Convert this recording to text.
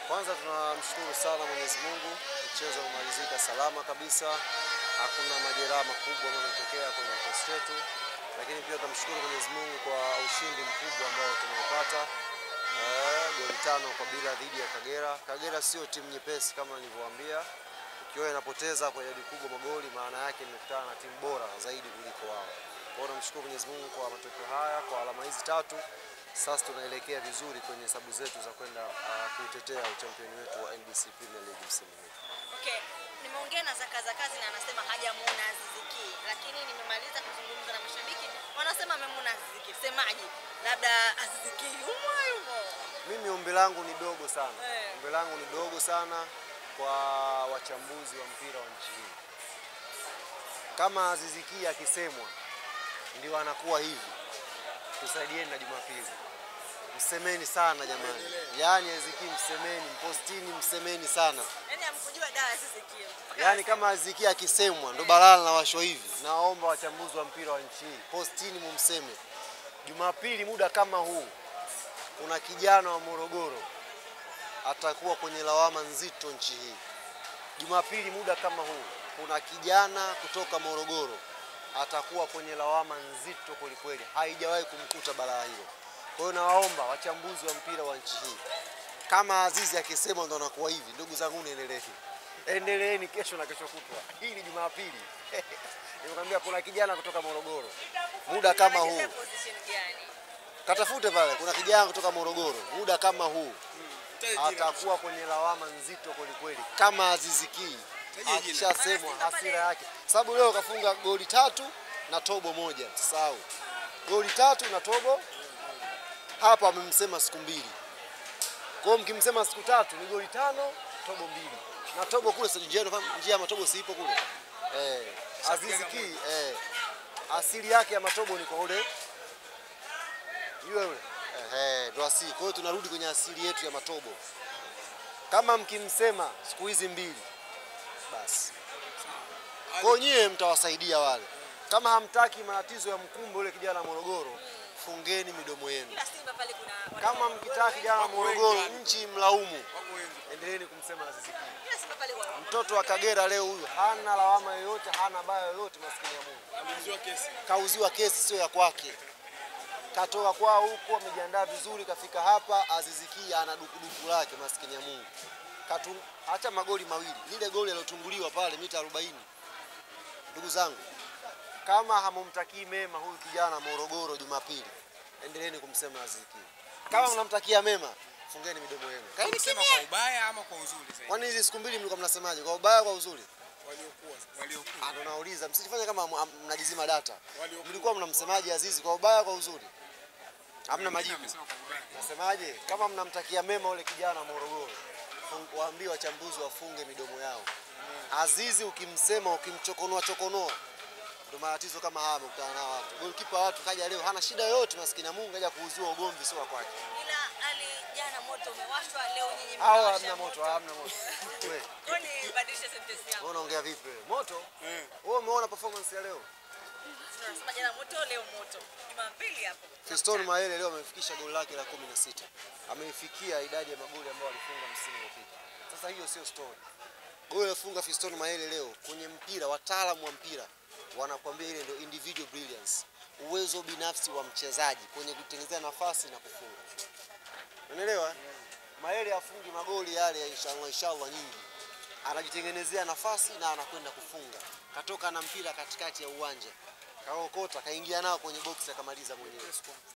Kwanza tunamshukuru sana Mwenyezi Mungu, mchezo umemalizika salama kabisa, hakuna majeraha makubwa ambayo yametokea kwenye kikosi chetu, lakini pia tunamshukuru Mwenyezi Mungu kwa ushindi mkubwa ambao tumeupata eh, goli tano kwa bila dhidi ya Kagera. Kagera sio timu nyepesi kama nilivyowaambia, ikiwa inapoteza kwa idadi kubwa magoli, maana yake imekutana na timu bora zaidi kuliko wao. Kwa hiyo namshukuru Mwenyezi Mungu kwa matokeo haya, kwa alama hizi tatu. Sasa tunaelekea vizuri kwenye hesabu zetu za kwenda uh, kuutetea uchampioni wetu wa NBC Premier League msimu huu. Okay, nimeongea na Zaka Zakazi na anasema hajamuona Aziz Ki, lakini nimemaliza kuzungumza na mashabiki wanasema amemuona Aziz Ki. Semaji, labda Aziz Ki yumo yumo. Mimi ombi langu ni dogo sana, Eh. ombi langu ni dogo sana kwa wachambuzi wa mpira wa nchi hii. Kama Aziz Ki akisemwa ndio anakuwa hivi, tusaidieni na Jumapili, msemeni sana jamani, yaani Aziz Ki msemeni, mpostini msemeni sana. Yaani amkujua da Aziz Ki. Yaani kama Aziz Ki akisemwa ndo balaa na washo hivi. Naomba wachambuzi wa mpira wa nchi hii postini mumseme. Jumapili muda kama huu kuna kijana wa Morogoro atakuwa kwenye lawama nzito nchi hii. Jumapili muda kama huu kuna kijana kutoka Morogoro atakuwa kwenye lawama nzito kwelikweli, haijawahi kumkuta balaa hilo. Kwa hiyo nawaomba wachambuzi wa mpira wa nchi hii, kama Azizi akisema ndo anakuwa hivi, ndugu zangu, niendelee endeleeni kesho na kesho kutwa. Hii ni Jumapili. Nimekwambia kuna kijana kutoka Morogoro muda kama huu, Anachezea position gani? katafute pale, kuna kijana kutoka Morogoro muda kama huu atakuwa kwenye lawama nzito kwelikweli, kama Azizi Ki akishasemwa hasira yake, sababu leo kafunga goli tatu na tobo moja, sahau goli tatu na tobo. Hapa amemsema siku mbili, kwa hiyo mkimsema siku tatu ni goli tano tobo mbili, na tobo kule sasa, njia njia ya matobo siipo kule eh, Azizi Ki eh, asili yake ya matobo ni kwa ule yule yule ehe, ndo asili. Kwa hiyo tunarudi kwenye asili yetu ya matobo. Kama mkimsema siku hizi mbili, basi kwa hiyo nyie mtawasaidia wale. Kama hamtaki matatizo ya mkumbo yule kijana wa Morogoro, fungeni midomo yenu. Ila Simba pale kuna Kama mkitaka kijana wa Morogoro nchi mlaumu, endeleeni kumsema Aziz Ki. Ila Simba pale kwa Mtoto wa Kagera leo huyu hana lawama yoyote, hana baya yoyote, maskini ya Mungu. Kauziwa kesi sio ya kwake, katoka kwao huko, amejiandaa vizuri, kafika hapa. Aziz Ki ana dukuduku lake, maskini ya Mungu. Katu, acha magoli mawili, lile goli alilotunguliwa pale mita 40. Ndugu zangu, kama hamumtakii mema huyu kijana Morogoro Jumapili, endeleeni kumsema Aziz Ki. Kama mnamtakia mema, fungeni midomo yenu. Kaeni Kusema kimya. kwa ubaya ama kwa uzuri zaidi? Kwani hizi siku mbili mlikuwa mnasemaje? Kwa ubaya, kwa uzuri? Waliokuwa waliokuwa Ah, ndo nauliza, msijifanye kama am- am- mnajizima data. Waliokuwa. Mlikuwa mnamsemaje Azizi kwa ubaya, kwa uzuri? Hamna majibu. Amesema kwa ubaya. Nasemaje? Kama mnamtakia mema ule kijana wa Morogoro, fung- waambie wachambuzi wafunge midomo yao. Azizi ukimsema, ukimchokonoa chokonoa, ndo matatizo kama haya amekutana nao watu. Golikipa watu kaja leo hana shida yoyote, maskini ya Mungu kaja kuuziwa ugomvi sio wa kwake. ila ali jana moto umewashwa leo nyinyi Hao mmewasha hamna moto, hamna moto. Wewe, Kwani badilisha sentence yangu. wewe unaongea vipi wewe? Moto? Eh. Wewe umeona performance ya leo? Tunasema jana moto leo moto. Jumapili hapo. Fiston Mayele leo amefikisha goli lake la 16. Ameifikia idadi ya magoli ambayo alifunga msimu uliopita. Sasa hiyo sio story. Goli alifunga Fiston Mayele leo kwenye mpira, wataalamu wa mpira wanakuambia ile ndio individual brilliance, uwezo binafsi wa mchezaji kwenye kutengenezea nafasi na kufunga. Unaelewa? Mayele afungi magoli yale ya inshallah inshallah nyingi. Anajitengenezea nafasi na anakwenda kufunga. Katoka na mpira katikati ya uwanja. Kaokota, kaingia nao kwenye box akamaliza mwenyewe.